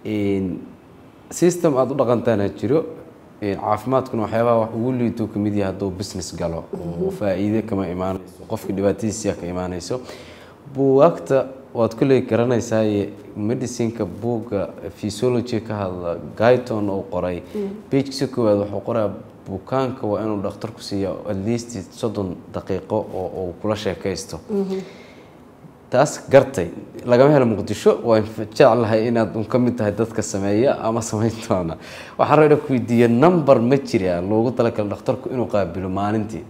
system aada u dhaqantaana jiro caafimaadkuna waxyaabaha wax ugu liituu ka mid yahay hadduu business galo oo faa'iide kama imaanayso qofka dhibaatadiisiya ka imaanayso buugaagta waad kolley garanaysaa medicineka buugga physiology ka hadla guyton oo qoray bagesa koowaad wuxuu qoraa bukaanka waa inuu dhakhtarku siiya at least soddon daqiiqo oo uu kula sheekaysto taas gartay lagama helo muqdisho waan jeclahay inaad un ka mid tahay dadka sameeya ama samayn doona waxaan rabaa ku weydiiya number ma jira loogu talagalo dhakhtarku inuu qaabilo maalintii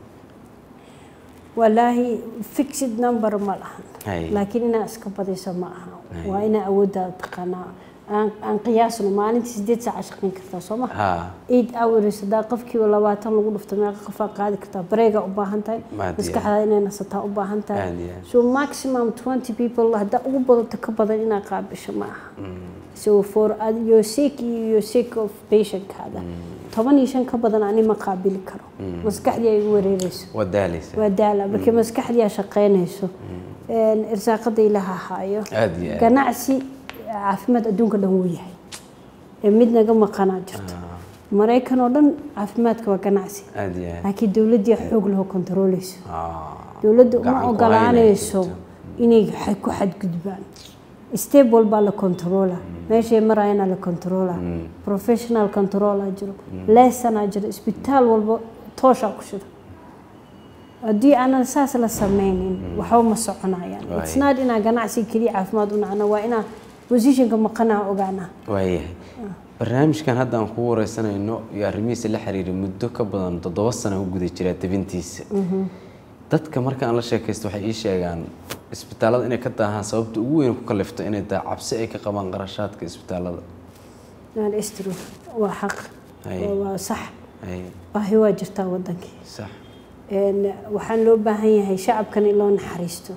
walaahi fixed number ma lahan laakiin inaa iska badayso ma aha waa inaa awooddaada taqaanaa aan qiyaasno maalintii sideed saaca shaqayn kartaa soo ma eight hours hadaa qofkiiba labaatan lagu dhufto meeqa qofaa qaadi kartaa bareega u baahan tahay maskaxdaa inay nasataa u baahan tahay so maximum twenty people haddaa ugu badato ka badan inaa qaabisho ma aha so for your sake iyo your sake of patientkaada toban iyo shan ka badan ani ma qaabili karo maskaxdii ay igu wareereyso waa daala markii maskaxdii aa shaqaynayso irsaaqada ilaha haayo ganacsi caafimaad adduunka dhan wuu yahay ee mid naga maqanaa jirto maraykan oo dhan caafimaadka waa ganacsi laakiin dowladdii xoog laho kontarooleyso dowladda uma ogolaanayso inay ku xadgudbaan step walbaa la controla meeshay marayana la controla professional controla jiro lessanaa jiro isbitaal walba tooshaa ku shida haddii aanan saas la sameynin waxba ma soconayaan it's not inaa ganacsi keliya caafimaad u nacno waa inaa positionka maqanaa ogaanaa waayahay barnaamijkan hadda aan kugu wareysanayno iyo arrimihiisa la xiriira muddo ka badan toddoba sana u guda jiraa tabintiisa dadka marka aan la sheekaysto waxay ii sheegaan isbitaallada inay ka daahaan sababta ugu weyn ku kalifto inay tahay cabsi ay ka qabaan qarashaadka isbitaallada istro waa xaq waa sax baahi waa jirtaa wadankii sax waxaan loo baahan yahay shacabkan in loo naxariisto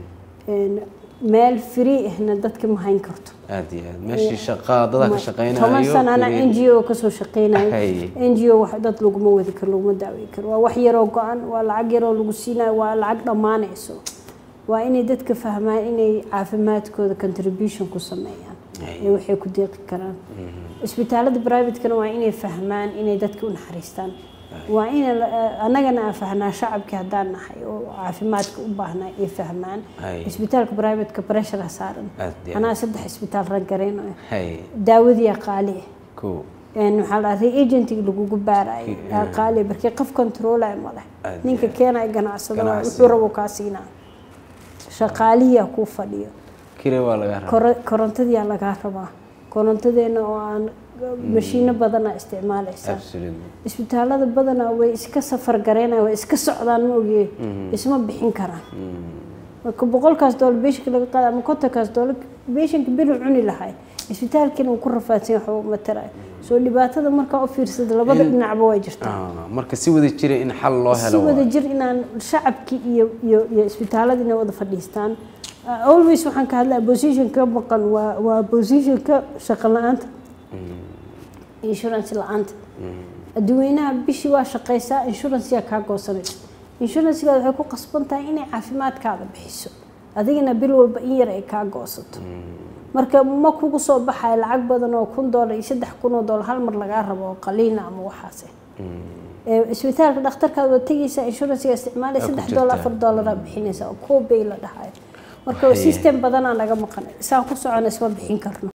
meel free ahna dadka ma hayn karto aad iyo aad meeshii shaqaa dada ka shaqeynayo toban sana ana n g o kasoo shaqeynayo n g o wax dad laguma wadi karo laguma daawey karo waa wax yaroo go-an waa lacag yaroo lagu siinayo waa lacag dhammaanayso waa inay dadka fahmaan inay caafimaadkooda contribution ku sameeyaan ee waxay ku deeqi karaan isbitaalada privatekana waa inay fahmaan inay dadka u naxariistaan waa in annagana aan fahnaa shacabkii haddaan nahay oo caafimaadka u baahnaa ay fahmaan isbitaalka privateka pressure saaran anaa saddex isbitaal rangareynayo daawadii qaali waxaa la reagentiga lagugu baarayo qaali markii qof controlaya male ninka keenaya ganacsada wuxuu rabo kaa siinaa shaqaalihiyaa kuu fadhiyo korontadiyaa lagaa rabaa korontadeena oo aan mashiino badanaa isticmaalaysaa isbitaalada badanaa way iska safar gareynaya way iska socdaan ma ogiye isma bixin karaan marka boqolkaas doolar beeshinka laga qaada ama kontonkaas doolar beeshinka bilu cuni lahay isbitaalkiina uu ku rafaadsan yahay waxba uma tarayo soo dhibaatada markaa u fiirsada labada dhinacba way jirtaa marka si wada jira in xal loo helo si wada jir inaan shacabkii iyo iyo iyo isbitaalada inay wada fadhiistaan always waxaan ka hadlaa position ka maqan waa waa position ka shaqo la-aanta insurance la-aanta adduweynaha bishii waa shaqaysaa insuranceyaa kaa goosanaysa insurancegaada waxay ku qasban tahay inay caafimaadkaada bixiso adigana bil walba in yar ay kaa goosato marka ma kugu soo baxayo lacag badan oo kun doolar iyo saddex kun oo doolar hal mar lagaa rabo oo qaliina ama waxaase isbitaalka dhakhtarkaada waa tegaysaa insurancega isticmaalaya saddex doolar afar doolaraa bixinaysa oo koobay la dhahayo marka system badanaa naga maqan isaan ku socona isma bixin karno